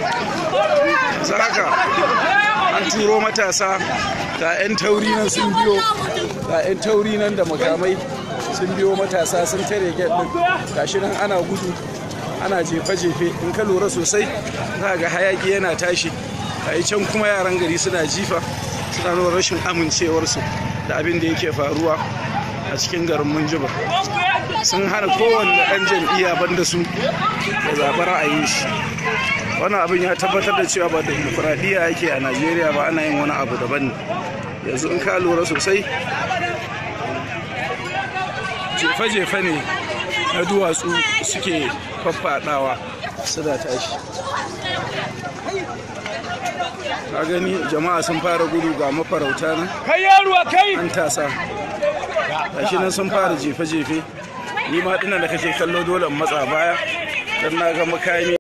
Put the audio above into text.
zaka an turo matasa ga 'yan tauri nan sun biyo ga 'yan tauri nan da makamai sun biyo matasa sun tare gate din gashi nan ana gudu ana jefe-jefe in ka lura sosai za ga hayaki yana tashi a can kuma yaran gari suna jifa suna nuna rashin amincewarsu da abin da yake faruwa a cikin garin munjiba sun hana kowanne ɗan jam'iyya banda su da zaɓi ra'ayin shi wannan abin ya tabbatar da cewa ba demokuraɗiyya yake a najeriya ba ana yin wani abu daban ne yanzu in ka lura sosai jefe-jefe ne na duwatsu suke faffaɗawa suna tashi ka gani jama'a sun fara gudu ga mafarauta nan kai yaruwa kai an tasa gashi nan sun fara jefe-jefe ni ma dinan da kake kallo dole in matsa baya don na ga makami